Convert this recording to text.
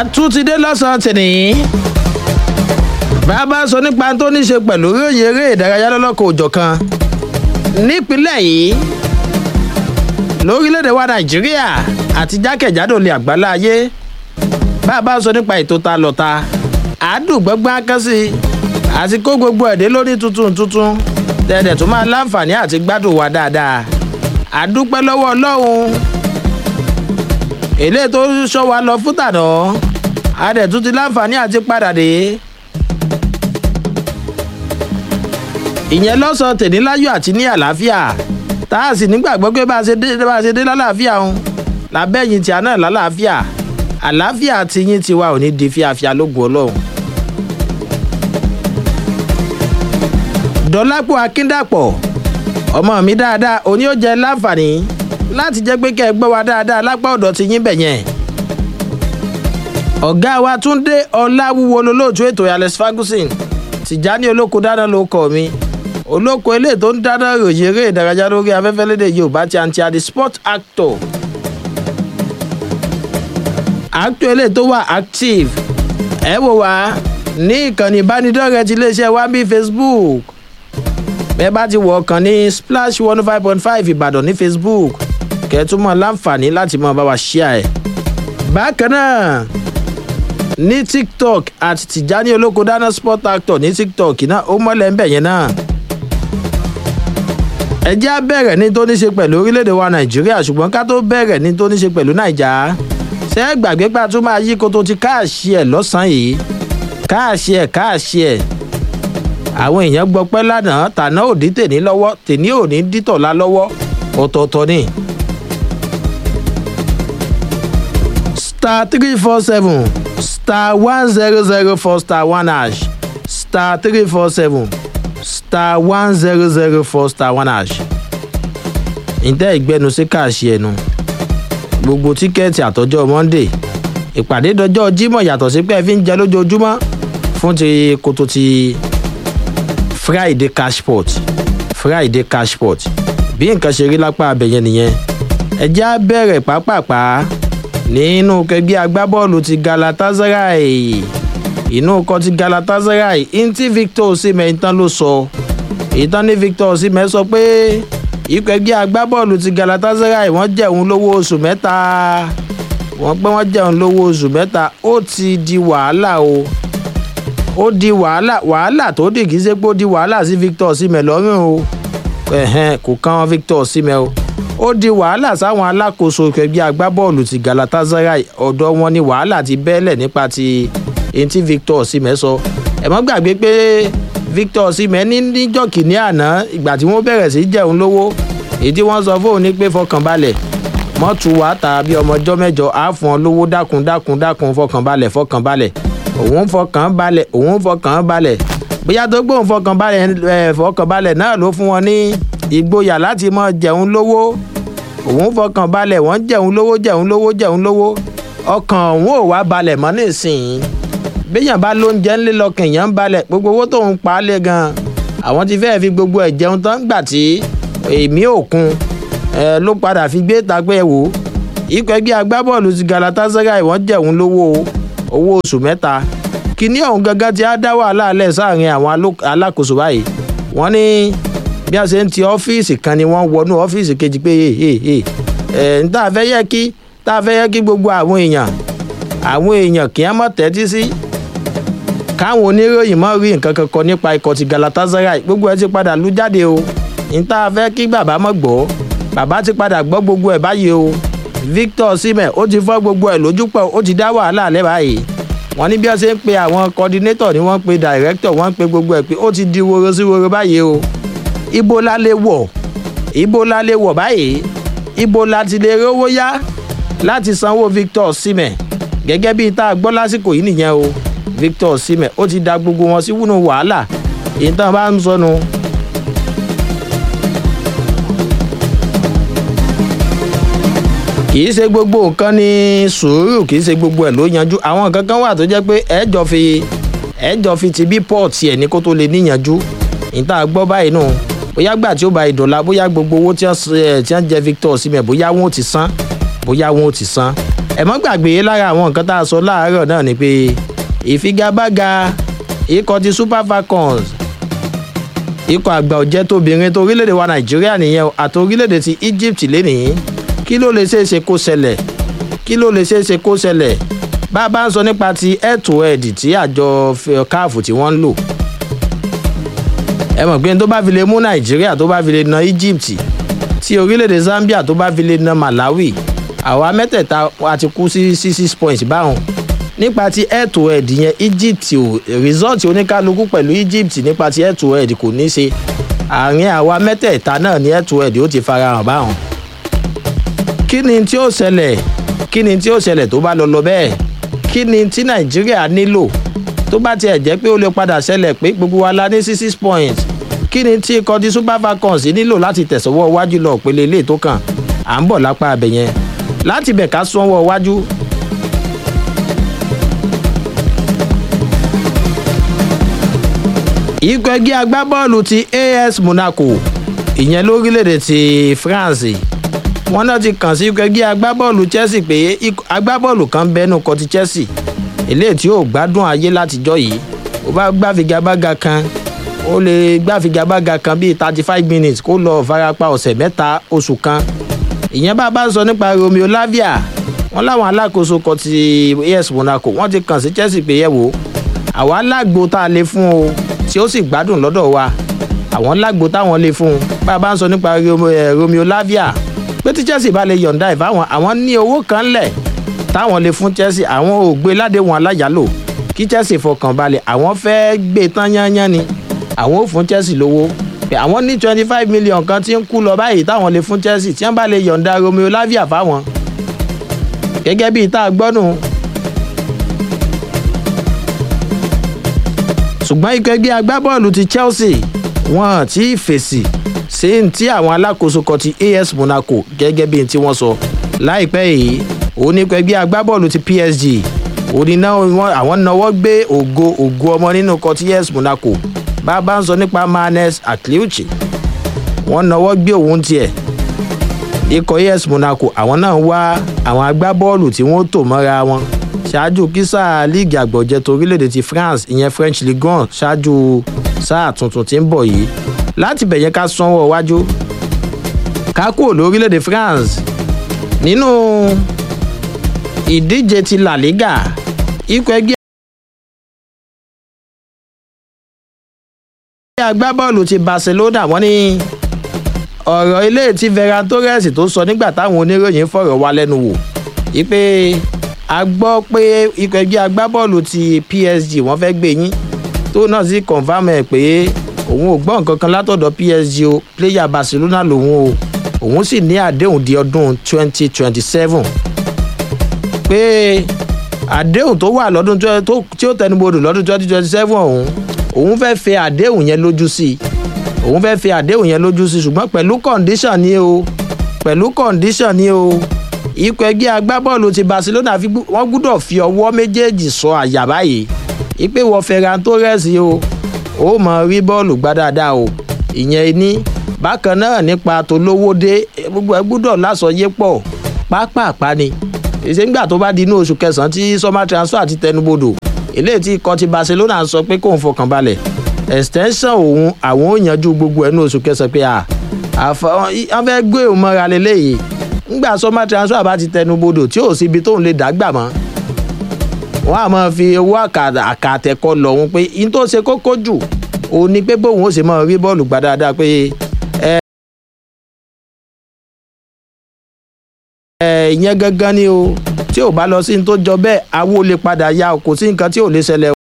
àtúntìdé lọ́sàn-án tìní. bàbá sọ nípa tó ní ṣe pẹ̀lú ròyìn eré ìdárayá lọ́lọ́kọ̀ òjọ̀ kan nípínlẹ̀ yìí lórílẹ̀‐èdè wa nàìjíríà àti jákèjádò lè àgbálá ayé bàbá sọ nípa ètò ta lọ́ta àádùgbọ́gbọ́n akẹ́sí àti kó gbogbo ẹ̀dẹ́ lórí tuntun tuntun tẹ̀dẹ̀ tó máa láǹfààní àti gbádùn wa dáadáa àdúpẹ́ lọ́wọ́ ọlọ́run èlé tó sọ wa lọ fún tànà adẹ̀ tún ti láǹfààní àti padà dé. ìyẹn lọ́sàn tèmi láyọ̀ àti ní àlàáfíà tá a sì nígbàgbọ́ pé bá a ṣe dé bá a ṣe dé lálàáfíà ń lábẹ́yìn tí a náà lálàáfíà àlàáfíà ti yín tiwa ò ní di fíafíà lógun ọlọ́run. dọ́lápọ̀ akíndàpọ̀ ọmọ mi dáadáa òní ó jẹ láǹfààní láti jẹ́ pé kẹ́ ẹ gbọ́ wa dáadáa lápá ọ̀dọ̀ ti yín bẹ̀ yẹn. ọ̀gá wa túndé ọláwúwo lolóòtú ètò alex ferguson tìjání olóko dáná ló kọ̀ mi olóko eléyìí tó ń dáná ròyìn eré ìdárayá lórí afẹ́fẹ́ lédè yorùbá ti àǹtí àdì sport actor actor eléyìí tó wà active ẹ wò wá ní ìkànnì ìbánidọ́rẹ̀ẹ́ ti iléeṣẹ́ wa bíi facebook bẹ́ẹ̀ bá ti wọ̀ ọ̀kan ní splash one five point five ìbàdàn ní facebook kẹ́ẹ̀túmọ̀ láǹfààní láti mọ̀ bá wa ṣíà ẹ̀. bákan náà ní tiktok àti tìjání olóko dáná sport actor ní tiktok náà ó mọ́lẹ̀ ń bẹ̀ yẹn náà. ẹ jẹ́ á bẹ̀rẹ̀ ní tó ní ṣe pẹ̀lú orílẹ̀-èdè wa nàìjíríà ṣùgbọ́n ká tó bẹ̀rẹ̀ ní tó ní ṣe pẹ̀lú nàìjà ṣé ẹ gbàgbé pa tó máa yí koto ti káàṣì ẹ̀ lọ́sàn-án yìí káàṣì ẹ̀ káàṣì ẹ̀ àwọn èèyàn gbọ́ pẹ́ lánàá tàná òdí tèní lọ́wọ́ tèní òní dítọ̀lá lọ́wọ́ ọ̀tọ̀ọ̀tọ̀ ni. star three four seven star one zero zero four star one hash star three four seven star one zero zero four star one hash. ǹtẹ́ ìgbẹ́nu sí káàṣì ẹnu gbogbo tíkẹ́ẹ̀tì àtọ́jọ́ monday ìpàdé dọjọ́ jímọ̀ yàtọ̀ sí pé ẹ fi ń jẹ lójoojúmọ́ fún ti kótó ti friday cashport friday cashport bí nǹkan ṣe rí lápá abẹ̀yẹn nìyẹn ẹjẹ́ á bẹ̀rẹ̀ pápápá nínú kẹgbẹ́ agbábọ́ọ̀lù ti galatasaray inú kọ́ ti galatasaray ntí victor osimhen ìtàn ló sọ ìtàn ní victor osimhen sọ pé ikọ̀ ẹgbẹ́ agbábọ́ọ̀lù ti galatasaray wọ́n jẹun lówó oṣù mẹ́ta wọ́n pé wọ́n jẹun lówó oṣù mẹ́ta ó ti di wàhálà o ó di wàhálà wàhálà tó dì kí ṣe pé ó di wàhálà sí victor osimhen lọ́rùn o ẹ̀hẹ́n kò kàn victor osimhen o ó di wàhálà sáwọn alákòóso ẹgbẹ́ agbábọ́ọ̀lù ti galatasaray ọ̀dọ̀ wọn ni wàhálà ti bẹ́ẹ̀lẹ̀ nípa ti èyí tí victor osimhen sọ ẹ mọ́ gbàgbé pé victor osimhen ní níjọ́ kìíní àná ìgbà tí wọ́n bẹ̀rẹ̀ sí jẹun lówó èyí tí wọ́n sọ fóun ní pé fọkànbalẹ̀ mọ́tò wà tàbí ọmọjọ́ mẹ́jọ á fún ọ lówó dákun dákun dákun fọkànbalẹ̀ fọkànbalẹ̀ òun fọkàn balẹ̀ òun fọkàn balẹ̀ bóyá tó gbóhùn fọkàn balẹ̀ ẹ̀ fọkàn balẹ̀ náà ló fún wọn ní ìgboyà láti mọ jẹun lówó òun fọkàn balẹ̀ wọ́n jẹun lówó jẹun lówó jẹun lówó ọkàn òun ò wá balẹ̀ mọ́ nísìnyí béèyàn bá lóúnjẹ ńlẹ́ lọ́kàn èèyàn ń balẹ̀ gbogbo owó tóun pa á lé gan àwọn ti fẹ́ẹ́ fi gbogbo ẹ̀ jẹun tán gbà tí èmi òkun ẹ ló padà fi gbé tagbẹ́ wò ikọ̀ ẹgbẹ́ agbábọ́ọ̀lù ti galatasaray wọ́n jẹun lówó owó oṣù mẹ́ta kíní ọ̀hún gangan ti á dá wàhálà alẹ́ sáàrin àwọn alákòóso báyìí wọ́n ní bí a ṣe ń ti ọ́fíìsì kan ni wọ́n wọnú ọ́fíìsì kejì pé ẹ̀ ń tá a fẹ́ yẹ kí tá a fẹ́ yẹ kí gbogbo àwọn èèyàn àwọn èèyàn kì í mọ̀ tẹ́tí sí káwọn oníròyìn mọ̀ rí nǹkan kankan nípa ikọ̀ ti galatasaray gbogbo ẹ ti padà lú jáde o ń tá a fẹ́ kí bàbá mọ̀ gbọ́ bàbá ti padà gbọ́ gbogbo ẹ̀ báyìí o victor osimhen ó ti fọ́ gbogbo ẹ̀ lójú pọ̀ ó ti dá wàhálà lẹ́ báyìí wọ́n ní bí wọ́n ṣe ń pe àwọn coordinator ni wọ́n pe director wọ́n pe gbogbo ẹ̀ pé ó ti di woro sí woro báyìí o ibo la lè wọ̀ ibo la lè wọ̀ báyìí ibo la ti lè rówó yá láti sanwó victor osimhen gẹ́gẹ́ bí tá a gbọ́ lásìkò yìí nìyẹn o victor osimhen ó ti da gbogbo wọn sí wúnú wàhálà ìtàn bá ń sọnù. kì í ṣe gbogbo nǹkan ní sùúrù kì í ṣe gbogbo ẹ̀ ló yanjú àwọn nǹkan kan wà tó jẹ́ pé ẹ̀jọ̀ fi ẹ̀jọ̀ fi ti bí pọ́ọ̀tì ẹ̀ ní kó tó lè níyanjú ìta gbọ́ báyìí nù bóyá gbà tí ó bá ìdọ̀la bóyá gbogbo owó tí wọ́n jẹ victor osimhen bóyá wọn ò ti san bóyá wọn ò ti san ẹ mọ́ gbàgbé lára àwọn nǹkan tá a sọ láàárọ̀ náà ni pé ìfigagbága ikọ̀ ti super falcons ikọ̀ àgbà ọ̀jẹ̀ tóbìnrin tó orílẹ̀-èdè wa nàìjíríà nìyẹn àti orílẹ̀-èdè ti egypt lénìí kí ló lè ṣeé ṣe kó ṣẹlẹ̀ kí ló lè ṣeé ṣe kó ṣẹlẹ̀ bá a bá ń sọ nípa ti head to head tí àjọ caf tí wọ́n ń lò ẹ mọ̀ pé tó bá fi lè mú nàìjíríà tó bá fi lè na egypt tí orílẹ̀-èdè zambia tó bá fi lè na malawi àwa mẹ́tẹ̀ẹ̀ta a ti kú sí sí six points báwọn nípa ti head to head yẹn egypt ò result oníkálukú pẹ̀lú egypt nípa ti head to head kò ní ṣe àárín àwa mẹ́tẹ̀ẹ̀ta náà ní head to head ó ti farahàn báwọn. kí ni tí ó ṣẹlẹ̀ kí ni tí ó ṣẹlẹ̀ tó bá lọ lọ bẹ́ẹ̀ kí ni tí nàìjíríà nílò tó bá tiẹ̀ jẹ́ pé ó lè padà ṣẹlẹ̀ pé gbogbo wa la ní sí six points kí ni tí ikọ̀ ti super falcons nílò láti tẹ̀sọ́wọ́ iwájú lọ pele ilé tó kàn à ń bọ̀ lápá abẹ yẹn láti bẹ̀ ká sọ́wọ́ iwájú ikọ̀ ẹgbẹ́ agbábọ́ọ̀lù ti as monaco ìyẹn lórílẹ̀‐èdè ti france wọn náà ti kàn sí ikọ̀ ẹgbẹ́ agbábọ́ọ̀lù chelsea pé agbábọ́ọ̀lù kan bẹ́nu kọ ti chelsea eléyìí tí yóò gbádùn ayé látijọ́ yìí ó bá gbàfigagbága kan ó lè gbàfigagbága kan bíi thirty five minutes kó lọ farapa ọ̀sẹ̀ mẹ́ta oṣù kan ìyẹn bá bá ń sọ nípa romeo lavia wọn láwọn alákòóso kan ti as monaco wọn ti kàn sí chelsea pé yẹ wò àwa lágbo tá a lè fún o tí ó sì gbádùn lọ́dọ̀ wa àwọn lágbo táwọn lè fún un bá a bá ń sọ nípa romeo lavia pé tí chelsea bá lè yọ̀ǹda ẹ̀ fáwọn àwọn ní owó kan lẹ̀ táwọn lè fún chelsea àwọn ò gbé ládéhùn aláyàlò kí chelsea fọkàn balẹ̀ àwọn fẹ́ gbé tán yányán ni àwọn ò fún chelsea lówó pé àwọn ní twenty five million kan tí ń kú lọ báyìí táwọn lè fún chelsea tí wọ́n bá lè yọ̀ǹda romeo lavia fáwọn gẹ́gẹ́ bíi tá a gbọ́nù ṣùgbọ́n ikọ̀ ẹgbẹ́ agbábọ́ọ̀lù ti chelsea wọn ti fèsì sí ti àwọn alákòóso kan ti as monaco gẹ́gẹ́ bíi tí wọ́n sọ láìpẹ́ yìí òun ní ikọ̀ ẹgbẹ́ agbábọ́ọ̀lù ti psg òní náà àwọn náwó gbé ògo ògo ọmọ nínú kan ti as monaco bá a bá ń sọ nípa manes atliuchi wọ́n náwó gbé òun tiẹ̀ ikọ̀ as monaco àwọn náà wá àwọn agbábọ́ọ̀lù tí wọ́n tò mọ́ra wọn ṣáájú kí sáà líìgì àgbọ̀jẹ̀ torílẹ̀-èdè ti france ìyẹn french ligue one ṣáájú sáà tuntun tí ń bọ̀ yìí láti bẹ̀yẹn ká sanwó wájú ká kúrò lórílẹ̀-èdè france nínú ìdíje ti la liga ikọ̀ ẹgbẹ́ agbábọ́ọ̀lù ti barcelona wọ́n ní ọ̀rọ̀ ilé tí ferran torres tó sọ nígbà táwọn oníròyìn fọ̀rọ̀ wá lẹ́nu wò wípé a gbọ́ pé ikọ̀ ẹgbẹ́ agbábọ́ọ̀lù ti psg wọ́n fẹ́ gbé yín tó náà sì confam ẹ̀ pé òun ò gbọ́ nǹkan kan látọ̀dọ̀ psg o player barcelona lòun o òun sì ní àdéhùn di ọdún 2027 pé àdéhùn tó wà lọ́dún tí ó tẹnubodò lọ́dún 2027 ọ̀hún òun fẹ́ fẹ́ àdéhùn yẹn lójú sí i òun fẹ́ fẹ́ àdéhùn yẹn lójú sí i ṣùgbọ́n pẹ̀lú condition ni o pẹ̀lú condition ni o ikọ̀ ẹgbẹ́ agbábọ́ọ̀lù ti barcelona wọ́n gbúdọ̀ fi ọwọ́ méjèèjì sọ àyà báyìí ipe wọ ferran torres o ó mọ rí bọ́ọ̀lù gbá dáadáa o ìyẹn ní bákan náà nípa tolówódé gbogbo ẹ gbúdọ̀ lásọyé pọ̀ pápápá ni ìṣèǹgbà tó bá di inú oṣù kẹsàn-án tí summer transfer ti tẹnubodò eléyìí tí ikọ̀ ti barcelona sọ pé kóun fọkàn balẹ̀ extension òun àwọn ò yanjú gbogbo ẹ̀ ní oṣù kẹsàn-án pé à wọ́n fẹ́ gbé òun mọ́ra lélẹ́yìí ngbà sọmọ transfer bá ti tẹnu bodò tí ò síbi tóun lè dàgbà mọ wọn a máa fi owó àkàtẹkọ lọhùn pé in tó ṣe kókó jù òun ni pé bóun ó ṣe máa rí bọ́ọ̀lù gbá dáadáa pé ẹ ẹ ìyẹn gangan ni o tí ò bá lọ sí ní tó jọ bẹ́ẹ̀ awo lè padà ya kò sí nǹkan tí ò lè ṣẹlẹ̀